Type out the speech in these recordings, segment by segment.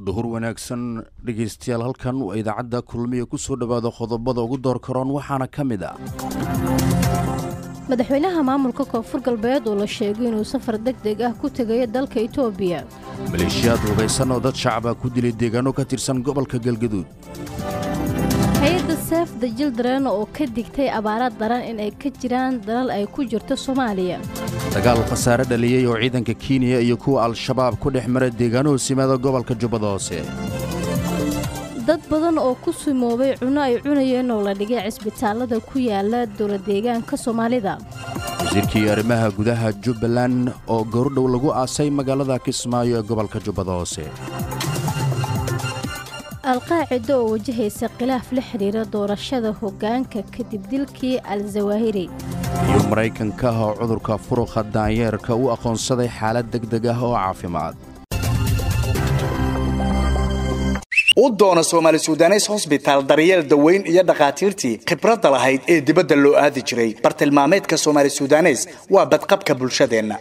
duhur wanaagsan dhegaystayaal halkan waa idaacadda kulmiya ku soo dhowaada qodobada ugu door karoon waxaana ka mid ah madaxweynaha maamulka koonfur galbeed oo la sheegay inuu safar deg deg ah ku tegayo dalka itoobiya maleeshiyaad hubaysan oo dad shacaba ku dilay deegaano ka tirsan gobolka galgaduud hay-adda seef the jildren oo ka digtay abaara daran in ay ka jiraan dalal ay ku jirto soomaaliya dagaal khasaare dhaliyey oo ciidanka kenya iyo kuwa al-shabaab ku dhex mara deegaano hoosimaada gobolka jubbada hoose dad badan oo ku simoobay cunno ay cunayeen oo la dhigay cisbitaallada ku yaala dowladeegaanka soomaalida wasiirkii arrimaha gudaha jubbaland oo goordhow lagu aasay magaalada kismaayo ee gobolka jubbada hoose alqaacida oo wajahaysa khilaaf la xidhiira doorashada hoggaanka kadib dilkii al-zawaahiri iyo maraykanka ah oo cudurka furuqa daanyeerka u aqoonsaday xaalad deg deg ah oo caafimaad u doono soomaali sudanes hosbitaal daryeel daweyn iyo dhakhaatiirtii khibradda lahayd ee dibadda loo aadi jiray bartilmaameedka soomaali sudanes waa badqabka bulshadeenna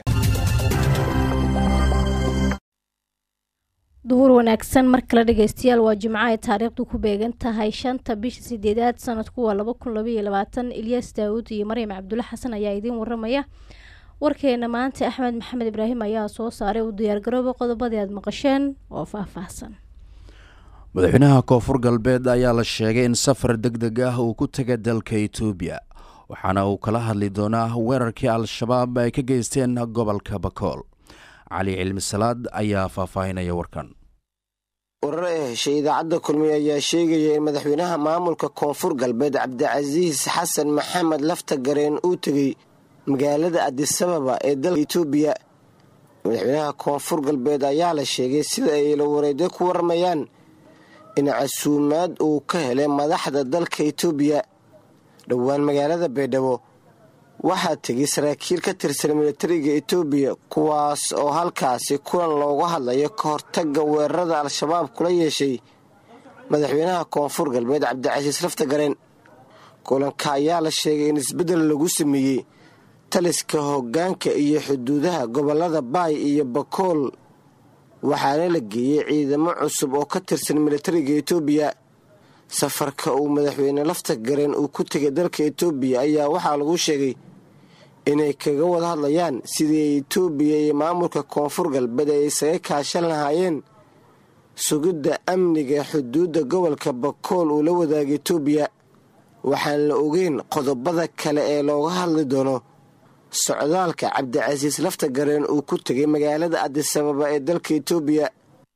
duhur wanaagsan mar kale dhegaystayaal waa jimco ay taariikhdu ku beegan tahay shanta bisha sideedaad sanadku waa laba kun labaiyo labaatan ilyas daawud iyo maryam cabdulle xasan ayaa idiin waramaya warkeena maanta axmed maxamed ibraahim ayaa soo saaray u diyaargarooba qodobadii aad maqasheen oo faahfaahsan madaxweynaha koonfur galbeed ayaa la sheegay in safar deg deg ah uu ku taga dalka itoobiya waxaana uu kala hadli doonaa weerarkii al-shabaab ay ka geysteen gobolka bakool cali cilmi salaad ayaa faahfaahinaya warkan warar ee heshay idaacadda kulmiye ayaa sheegaya in madaxweynaha maamulka koonfur galbeed cabdicasiis xasan maxamed lafta gareen uu tegey magaalada adisababa ee dalka itoobiya madaxweynaha koonfur galbeed ayaa la sheegay sida ay la wareedyo ku warmayaan in casuumaad uu ka helay madaxda dalka itoobiya dhowaan magaalada baydhabo waxaa tegay saraakiil ka tirsan militariga itoobiya kuwaas oo halkaasi kulan looga hadlayo ka hortagga weerarada al-shabaab kula yeeshay madaxweynaha koonfur galbeed cabdicasiis laftagareen kulanka ayaa la sheegay in isbeddel lagu sameeyey taliska hoggaanka iyo xuduudaha gobollada baay iyo bakool waxaana la geeyey ciidamo cusub oo ka tirsan militariga itoobiya safarka uu madaxweyne lafta gareen uu ku tegay dalka itoobiya ayaa waxaa lagu sheegay inay kaga wada hadlayaan sidii itoobiya iyo maamulka koonfur galbeed ay isaga kaashan lahaayeen sugidda amniga xuduudda gobolka bakool uu la wadaagay itoobiya waxaan la ogeyn qodobada kale ee looga hadli doono socdaalka cabdicasiis lafta gareen uu ku tegay magaalada adisababa ee dalka itoobiya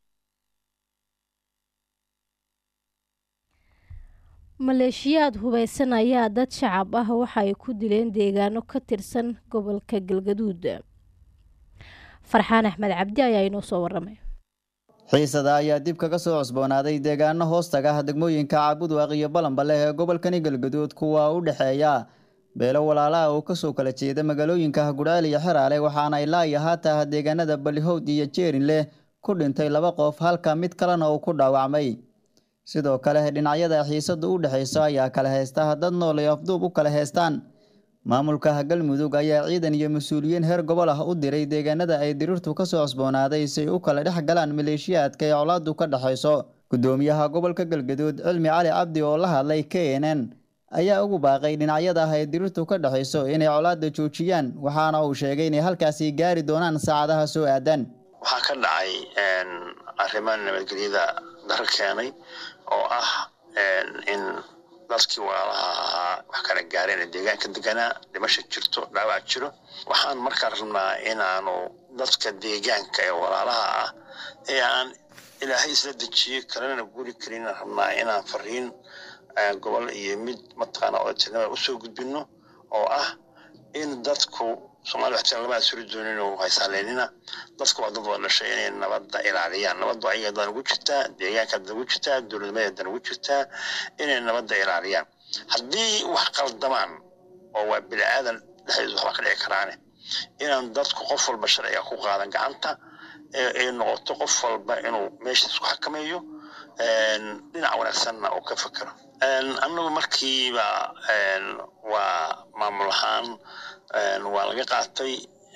maleeshiyaad hubaysan ayaa dad shacab ah waxa ay ku dileen deegaano ka tirsan gobolka galgaduud farxaan axmed cabdi ayaa inoo soo waramay xiisada ayaa dib kaga soo cusboonaaday deegaano hoostaga ah degmooyinka caabudwaaq iyo balanbale ee gobolkani galgaduud kuwa u dhexeeya beelo walaalaha oo kasoo kala jeeda magaalooyinka gudhaal iyo xeraale waxaana ilaa iyo haataah deegaanada balihowd iyo jeerinleh ku dhintay laba qof halka mid kalena uu ku dhaawacmay sidoo kale dhinacyada xiisadu u dhexayso ayaa kala haysta dad nool ay afduub u kala haystaan maamulka galmudug ayaa ciidan iyo mas-uuliyiin heer gobol ah u diray deegaanada ay diriirtu kasoo cusboonaaday si ay u kala dhex galaan maleeshiyaadka ee colaadu ka dhexayso gudoomiyaha gobolka galgaduud cilmi cali cabdi oo la hadlay k n n ayaa ugu baaqay dhinacyada ah ee diriirtu ka dhexayso inay colaada joojiyaan waxaana uu sheegay inay halkaasi gaari doonaan saacadaha soo aadan waxaa ka dhacay arrimo nabadgelyada daro keenay oo ah in dadkii walaalaha ahaa wax kala gaareen ee deegaanka deganaa dhimasha jirto dhaawac jiro waxaan markaa rabnaa inaanu dadka deegaanka ee walaalaha ah ee aan ilaahay isla dejiyey kalena guri karin rabnaa inaan fariin gobol iyo mid mataqaana oo tirnimada usoo gudbino oo ah in dadku soomali waxtiran lama asuri doonin oo haysaaleynina dadku waa dad wada dhashay inay nabadda ilaaliyaan nabaddu ayaga dan ugu jirtaa deegaanka dan ugu jirtaa dowladnimada dan ugu jirtaa inay nabadda ilaaliyaan haddii wax qaldamaan oo waa bini aadan dhexdiis waxba ka dhici karaane inaan dadku qof walba sharciga ku qaadan gacanta ay noqoto qof walba inuu meesha isku xakameeyo dhinac wanaagsanna uu ka fekero annagu markiiba waa maamul ahaan waa laga qaatay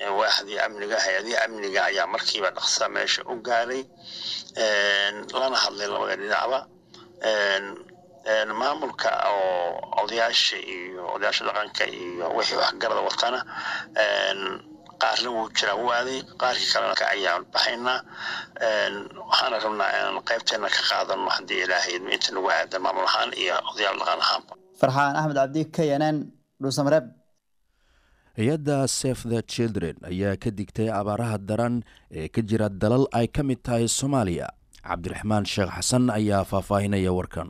waaxdii amniga hay-adihii amniga ayaa markiiba dhaqsa meesha u gaaray lana hadlay labada dhinacba maamulka oo odayaasha iyo odayaasha dhaqanka iyo wixii waxgarada watana qaarna wuu jiraa wuu aaday qaarkii kalena ayaan baxaynaa waxaana rabnaa inaan qaybteena ka qaadano haddii ilaahay inta nagu aada maamul ahaan iyo odayaal dhaqan ahaanba farxaan axmed cabdi k n n dhuusamareeb hay-adda safe the children ayaa ka digtay abaaraha daran ee ka jira dalal ay ka mid tahay soomaaliya cabdiraxmaan sheekh xasan ayaa faahfaahinaya warkan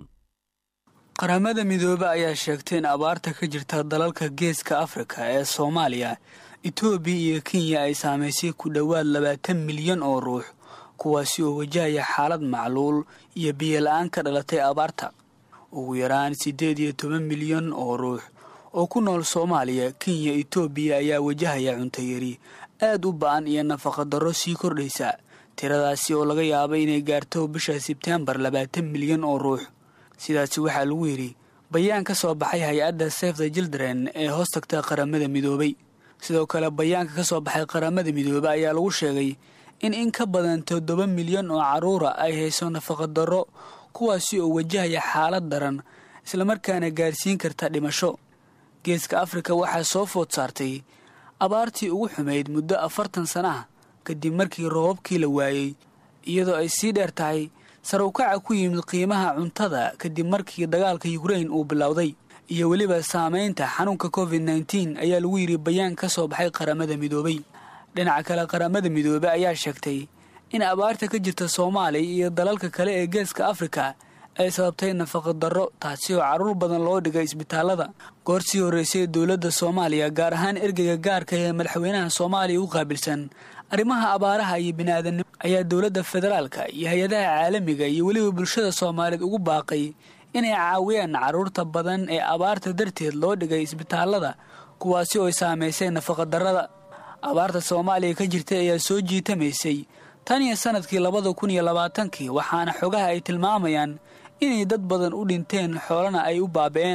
qaramada midoobe ayaa sheegtay in abaarta ka jirta dalalka geeska afrika ee soomaaliya etoobiya iyo kenya ay saamaysay ku dhowaad labaatan milyan oo ruux kuwaasi oo wajahaya xaalad macluul iyo biyola-aan ka dhalatay abaarta ugu yaraan siddeed iyo toban milyan oo ruux oo ku nool soomaaliya kenya etoobiya ayaa wajahaya cuntayari aad u ba-an iyo nafaqadarro sii kordhaysa tiradaasi oo laga yaaba inay gaarto bisha sebteembar labaatan milyan oo ruux sidaasi waxaa lagu yidhi bayaan ka soo baxay hay-adda safe the children ee hoos tagta qaramada midoobay sidoo kale bayaanka ka soo baxay qaramada midoobe ayaa lagu sheegay in in ka badan toddoba milyan oo carruura ay hayso nafaqadarro kuwaasi oo wajahaya xaalad daran islamarkaana gaarsiin karta dhimasho geeska afrika waxaa soo food saartay abaartii ugu xumayd muddo afartan sana ah kadib markii roobabkii la waayey iyadoo ay sii dheer tahay sar ukaca ku yimid qiimaha cuntada kadib markii dagaalka yukrain uu bilowday iyo weliba saamaynta xanuunka covid nneteen ayaa lagu yidhi bayaan ka soo baxay qaramada midoobay dhinaca kale qaramada midoobe ayaa sheegtay in abaarta ka jirta soomaaliya iyo dalalka kale ee geeska afrika ay sababtay nafaqadarro taasi oo carruur badan loo dhigay isbitaallada goor sii horreysay dowladda soomaaliya gaar ahaan ergeyga gaarka ee madaxweynaha soomaaliya u qaabilsan arrimaha abaaraha iyo bini'aadanimo ayaa dowladda federaalka iyo hay-adaha caalamiga iyo weliba bulshada soomaaliyeed ugu baaqay inay caawiyaan carruurta badan ee abaarta darteed loo dhigay isbitaallada kuwaasi oo saamaysay nafaqadarrada abaarta soomaaliya ka jirtay ayaa soo jiitamaysay tan iyo sanadkii labada kun iyo labaatankii waxaana xogaha ay tilmaamayaan inay dad badan u dhinteen xoolana ay u baabi'een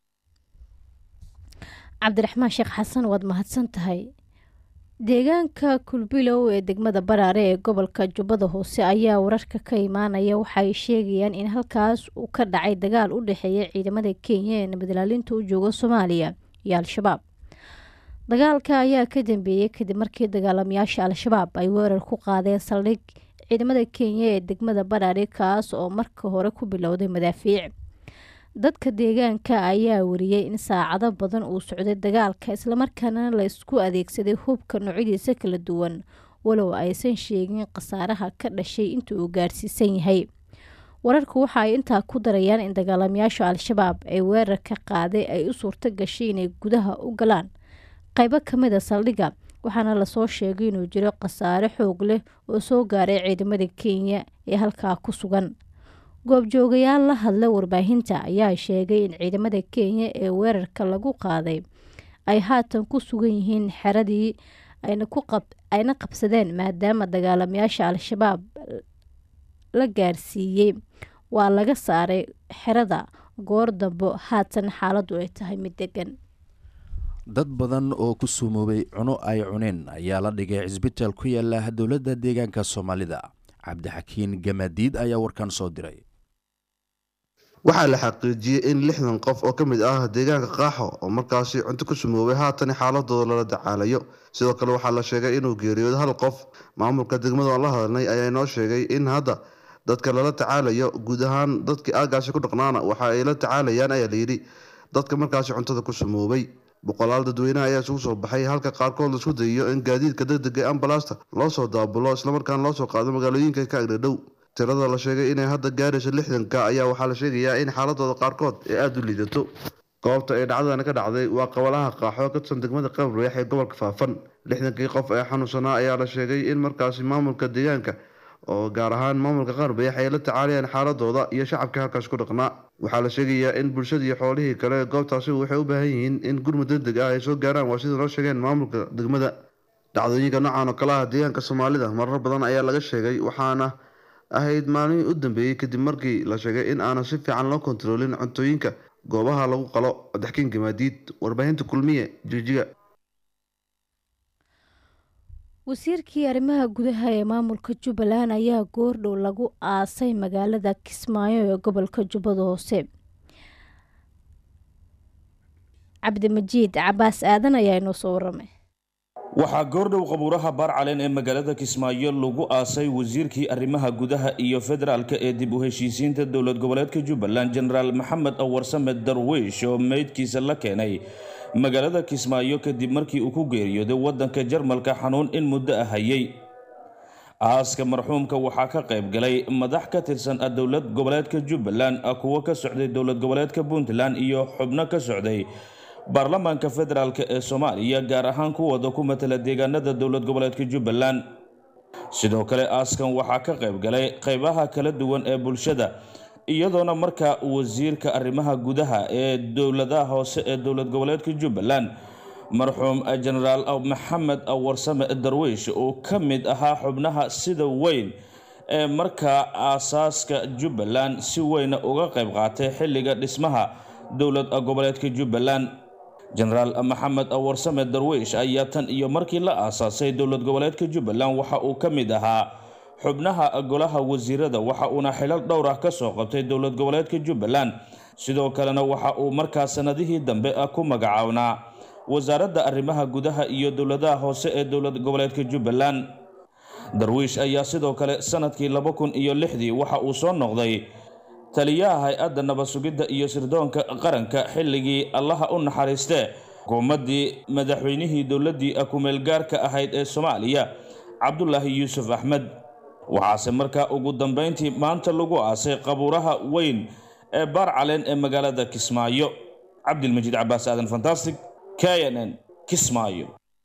cabdiraxmaan sheekh xasan waad mahadsan tahay deegaanka kulbilow ee degmada baraare ee gobolka jubbada hoose ayaa wararka ka imaanaya waxaay sheegayaan in halkaas uu ka dhacay dagaal u dhexeeya ciidamada kenya ee nabadilaalinta u jooga soomaaliya iyo al-shabaab dagaalka ayaa ka dambeeyey kadib markii dagaalamayaasha al-shabaab ay weerar ku qaadeen saldhig ciidamada kenya ee degmada baraare kaas oo marka hore ku bilowday madaafiic dadka deegaanka ayaa wariyey in saacado badan uu socday dagaalka islamarkaana la isku adeegsaday hubka noocyadiisa kala duwan walow aysan sheegin khasaaraha ka dhashay inta uu gaarsiisan yahay wararku waxa ay intaa ku darayaan in dagaalamayaasha al-shabaab ee weerarka qaaday ay u suurto gashay inay gudaha u galaan qaybo kamid a saldhigga waxaana lasoo sheegay inuu jiro khasaare xoog leh oo soo gaaray ciidamada kenya ee halkaa ku sugan goobjoogayaal la hadla warbaahinta ayaa sheegay in ciidamada kenya ee weerarka lagu qaaday ay haatan ku sugan yihiin xeradii ayna qabsadeen maadaama dagaalamayaasha al-shabaab la gaarsiiyey waa laga saaray xerada goor dambo haatan xaaladu ay tahay mid degan dad badan oo ku sumoobay cuno ay cuneen ayaa la dhigay cisbitaal ku yaala dowladda deegaanka soomaalida cabdixakiin gamadiid ayaa warkan soo diray waxaa la xaqiijiyey in lixdan qof oo ka mid ah deegaanka qaaxo oo markaasi cunto ku sumoobay haatan xaaladooda lala dacaalayo sidoo kale waxaa la sheegay inuu geeriyoodo hal qof maamulka degmada aan la hadalnay ayaa inoo sheegay in hadda dadka lala tacaalayo guud ahaan dadkii aagaasi ku dhaqnaana waxa ay la tacaalayaan ayaa layidhi dadka markaasi cuntada ku sumoobay boqolaal dadweynaha ayaa isugu soo baxay halka qaarkood laisku dayiyo in gaadiidka degdega ee ambalaasta loo soo daabulo islamarkaana loo soo qaado magaalooyinka ka agdhadhow tirada la sheegay inay hadda gaarayso lixdanka ayaa waxaa la sheegayaa in xaaladooda qaarkood ay aada u liidato goobta ay dhacdadani ka dhacday waa qabalaha qaaxo ka tirsan degmada qabriix ee gobolka faafan lixdankii qof ee xanuunsanaa ayaa la sheegay in markaasi maamulka deegaanka oo gaar ahaan maamulka qaarbeex ay la tacaalayaan xaaladooda iyo shacabka halkaas ku dhaqnaa waxaa la sheegayaa in bulshada iyo xoolihii kale goobtaasi waxay u baahan yihiin in gurmud degdeg ah ay soo gaaraan waa sida noo sheegeen maamulka degmada dhacdooyinka noocan oo kale ah deegaanka soomaalida marar badan ayaa laga sheegay waxaana ahayd maalmihii u dambeeyey kadib markii la sheegay in aanan si fiican loo kontaroolin cuntooyinka goobaha lagu qalo daxkiin gamaadiid warbaahinta kulmiye jijiga wasiirkii arrimaha gudaha ee maamulka jubbaland ayaa goordhow lagu aasay magaalada kismaayo ee gobolka jubbada hoose cabdimajiid cabaas aadan ayaa inoo soo waramay waxaa goordhow qabuuraha baarcaleen ee magaalada kismaayo lagu aasay wasiirkii arrimaha gudaha iyo federaalka ee dib u heshiisiinta dowlad goboleedka jubbaland jenaraal maxamed awarsame darwiish oo meydkiisa la keenay magaalada kismaayo kadib markii uu ku geeriyooday waddanka jarmalka xanuun in muddo ah hayay aaska marxuumka waxaa ka qayb galay madax ka tirsan dowlad goboleedka jubbaland kuwo ka socday dowlad goboleedka puntland iyo xubno ka socday baarlamaanka federaalk ee soomaaliya gaar ahaan kuwada ku matala deegaanada dowlad goboleedka jubbaland sidoo kale aaskan waxaa ka qayb galay qaybaha kala duwan ee bulshada iyadoona markaa wasiirka arrimaha gudaha ee dowladaha hoose ee dowlad goboleedka jubbaland marxuum jenaraal maxamed warsame darwiish uu ka mid ahaa xubnaha sida weyn ee markaa aasaaska jubbaland si weyna uga qayb qaatay xilliga dhismaha dowlad goboleedka jubbaland jenaraal maxamed warsame darwiish ayaa tan iyo markii la aasaasay dowlad goboleedka jubbaland waxa uu ka mid ahaa xubnaha golaha wasiirada waxa uuna xilal dhowr ah ka soo qabtay dowlad goboleedka jubbaland sidoo kalena waxa uu markaa sanadihii dambe ku magacaabnaa wasaaradda arrimaha gudaha iyo dowladaha hoose ee dowlad goboleedka jubbaland darwiish ayaa sidoo kale sanadkii laba kun iyo lixdii waxa uu soo noqday taliyaha hay-adda nabad sugidda iyo sirdoonka qaranka xilligii allaha u naxariistee xukuumaddii madaxweynihii dowladdii kumeelgaarka ahayd ee soomaaliya cabdulaahi yuusuf axmed waxaase markaa ugu dambeyntii maanta lagu aasay qabuuraha weyn ee baarcaleen ee magaalada kismaayo cabdilmajiid cabaas aadan fantastic k n n kismaayo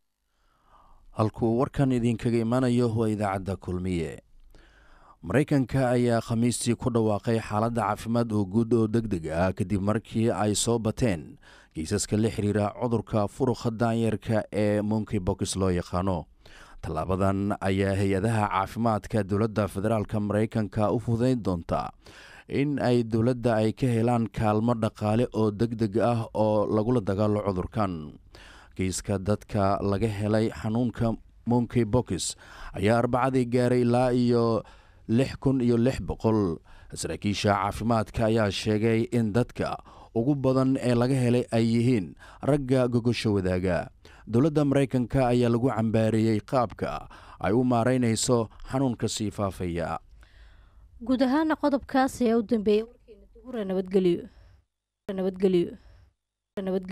halkuu warkan idinkaga imanayo waa idaacadda kulmiye maraykanka ayaa khamiistii ku dhawaaqay xaaladda caafimaad oo guud oo deg deg ah kadib markii ay soo bateen kiisaska la xiriira cudurka furuqa daanyarka ee monkey box loo yaqaano tallaabadan ayaa hay-adaha caafimaadka dowladda federaalka maraykanka u fudayn doontaa in ay dowladda ay ka helaan kaalmo dhaqaale oo deg deg ah oo lagula dagaalo cudurkan kiiska dadka laga helay xanuunka monkey box ayaa arbacadii gaaray ilaa iyo lix kun iyo lix boqol saraakiisha caafimaadka ayaa sheegay in dadka ugu badan ee laga helay ay yihiin ragga gogosha wadaaga dowladda maraykanka ayaa lagu cambaareeyey qaabka ay u maaraynayso xanuunka sii faafaya guud ahaana qodobkaas ayaa u dambeeyay warkeena duhura nabadgelyo